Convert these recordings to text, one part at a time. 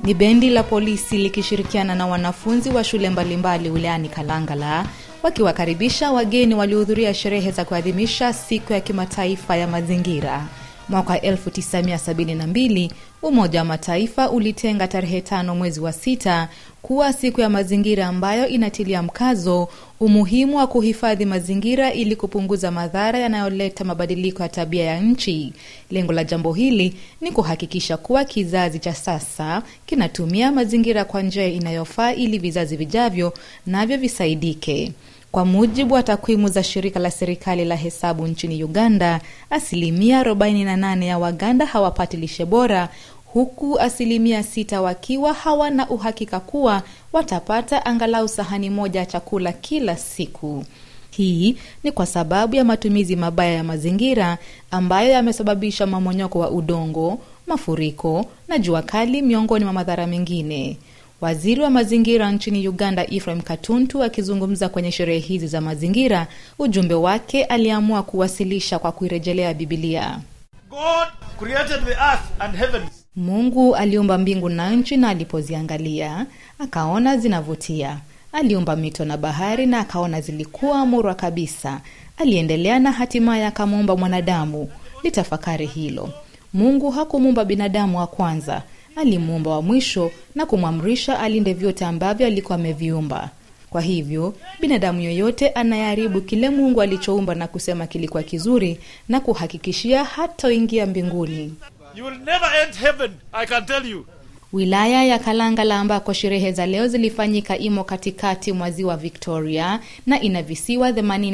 ni bendi la polisi likishirikiana na wanafunzi wa shule mbalimbali wilayani Kalangala wakiwakaribisha wageni waliohudhuria sherehe za kuadhimisha siku ya kimataifa ya mazingira. Mwaka 1972 Umoja wa Mataifa ulitenga tarehe tano mwezi wa sita kuwa siku ya mazingira ambayo inatilia mkazo umuhimu wa kuhifadhi mazingira ili kupunguza madhara yanayoleta mabadiliko ya tabia ya nchi. Lengo la jambo hili ni kuhakikisha kuwa kizazi cha sasa kinatumia mazingira kwa njia inayofaa ili vizazi vijavyo navyo visaidike. Kwa mujibu wa takwimu za shirika la serikali la hesabu nchini Uganda, asilimia 48 ya Waganda hawapati lishe bora huku asilimia sita wakiwa hawana uhakika kuwa watapata angalau sahani moja ya chakula kila siku. Hii ni kwa sababu ya matumizi mabaya ya mazingira ambayo yamesababisha mamonyoko wa udongo, mafuriko na jua kali, miongoni mwa madhara mengine. Waziri wa mazingira nchini Uganda, Ephraim Katuntu, akizungumza kwenye sherehe hizi za mazingira, ujumbe wake aliamua kuwasilisha kwa kuirejelea Bibilia. God created the earth and heavens. Mungu aliumba mbingu na nchi, na alipoziangalia akaona zinavutia. Aliumba mito na bahari, na akaona zilikuwa murwa kabisa. Aliendelea na hatimaye akamuumba mwanadamu. Litafakari hilo. Mungu hakumuumba binadamu wa kwanza, alimuumba wa mwisho na kumwamrisha alinde vyote ambavyo alikuwa ameviumba. Kwa hivyo binadamu yoyote anayeharibu kile Mungu alichoumba na kusema kilikuwa kizuri, na kuhakikishia hataingia mbinguni. You will never enter heaven, I can tell you. Wilaya ya Kalangala ambako sherehe za leo zilifanyika imo katikati mwa ziwa Victoria na ina visiwa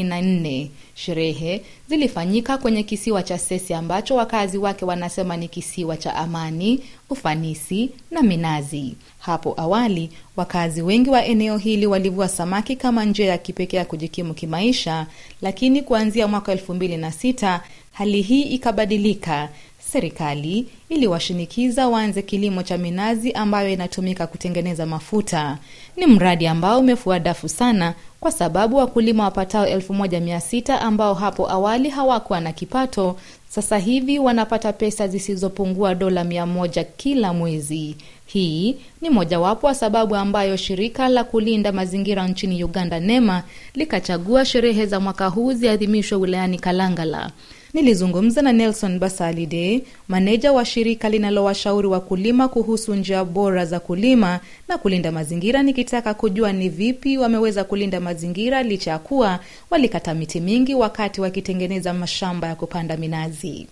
84. Sherehe zilifanyika kwenye kisiwa cha Sesi ambacho wakazi wake wanasema ni kisiwa cha amani, ufanisi na minazi. Hapo awali wakazi wengi wa eneo hili walivua samaki kama njia ya kipekee ya kujikimu kimaisha, lakini kuanzia mwaka elfu mbili na sita hali hii ikabadilika. Serikali iliwashinikiza waanze kilimo cha minazi ambayo inatumika kutengeneza mafuta. Ni mradi ambao umefua dafu sana, kwa sababu wakulima wapatao 1600 ambao hapo awali hawakuwa na kipato, sasa hivi wanapata pesa zisizopungua dola 100 kila mwezi. Hii ni mojawapo wa sababu ambayo shirika la kulinda mazingira nchini Uganda, NEMA, likachagua sherehe za mwaka huu ziadhimishwe wilayani Kalangala. Nilizungumza na Nelson Basalide, maneja wa shirika linalowashauri wakulima kuhusu njia bora za kulima na kulinda mazingira, nikitaka kujua ni vipi wameweza kulinda mazingira licha ya kuwa walikata miti mingi wakati wakitengeneza mashamba ya kupanda minazi.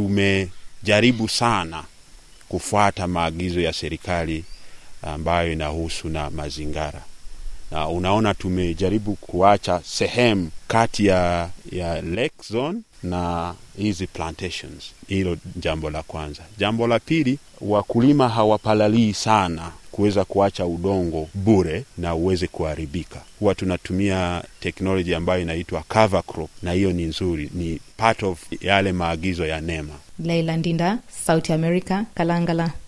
Tumejaribu sana kufuata maagizo ya serikali ambayo inahusu na mazingira na unaona, tumejaribu kuacha sehemu kati ya, ya lake zone na hizi plantations. Hilo jambo la kwanza. Jambo la pili, wakulima hawapalalii sana kuweza kuacha udongo bure na uweze kuharibika. Huwa tunatumia teknoloji ambayo inaitwa cover crop, na hiyo ni nzuri, ni part of yale maagizo ya NEMA. Leila Ndinda, Sauti America, Kalangala.